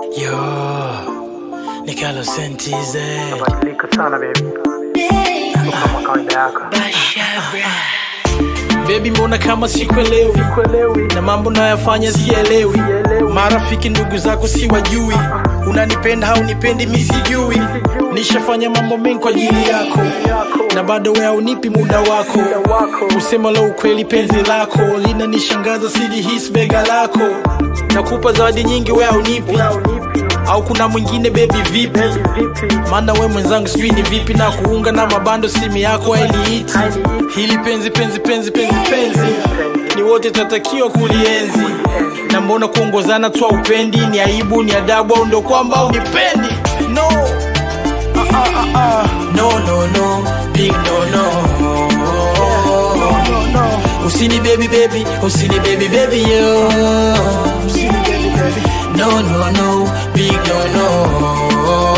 Yo, Nikalo Sentize. Badilika sana baby. Kama kawaida yako. Baby, mbona kama sikuelewi Kuelewi. na mambo nayafanya sielewi. Marafiki ndugu zako siwajui, unanipenda au nipendi mi sijui. Nishafanya mambo mengi kwa ajili yako na bado wewe haunipi muda wako. Usema la ukweli, penzi lako linanishangaza, silihisi bega lako. Nakupa zawadi nyingi, wewe haunipi au kuna mwingine bebi vipi? Maana we mwenzangu sijui ni vipi na kuunga na mabando simu yako hainiiti. Hili penzi penzi penzi penzi penzi ni wote tatakiwa kulienzi, na mbona kuongozana tu upendi? Ni aibu ni adabu au ndo kwamba unipendi? No. Ah, ah, ah, ah. No, no, no, big no, no. Usini baby baby, usini baby baby yo. No, no, no, big no,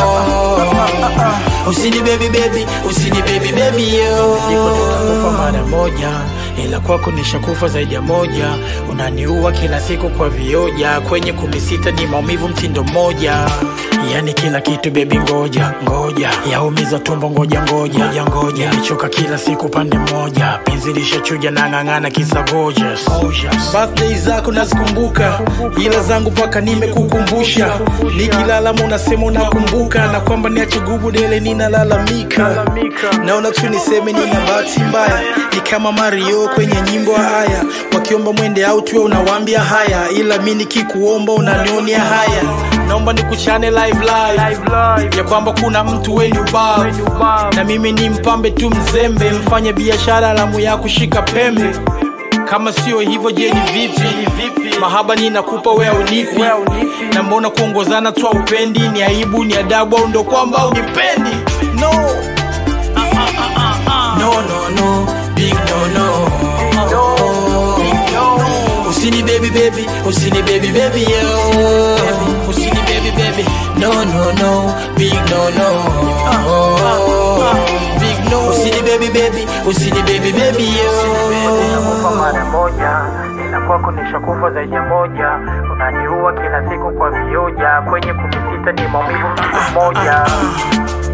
no. Usini baby baby, usini baby baby yo. Niko nitakufa mara moja, ila kwako nishakufa zaidi ya moja. Unaniua kila siku kwa vioja, kwenye kumi sita ni maumivu mtindo mmoja. Yani kila kitu baby, ngoja ngoja, yaumiza tumbo, ngoja ngoja ngoja ngoja, nimechoka kila siku pande moja, penzi lishachuja na ng'ang'ana kisa gorgeous. Birthday zako nazikumbuka, ila zangu paka nimekukumbusha, nikilala unasema unakumbuka, na kwamba niache gubu dele ninalalamika, naona tu niseme nina bahati mbaya, ni kama Mario kwenye nyimbo haya, wakiomba mwende out wewe unawaambia haya, ila mi nikikuomba unanionia haya, naomba nikuchane live live ya kwamba kuna mtu wenye ubao na mimi ni mpambe tu mzembe, mfanye biashara lamu ya kushika pembe. Kama sio hivyo, je, ni vipi? Mahaba ninakupa wewe unipi, na mbona kuongozana tu upendi? Ni aibu ni adabu au ndo kwamba unipendi? No. Ah, ah, ah, ah, ah. No, no, no, big no, no. Usini baby baby, usini baby baby yo. Usini baby baby, no no no, big no no. Big no. Usini baby baby, usini baby baby Kufa yo. mara moja. Ila kwako nishakufa zaidi ya moja. Unaniua kila siku kwa vioja. Kwenye kumi sita ni maumivu mtindo mmoja.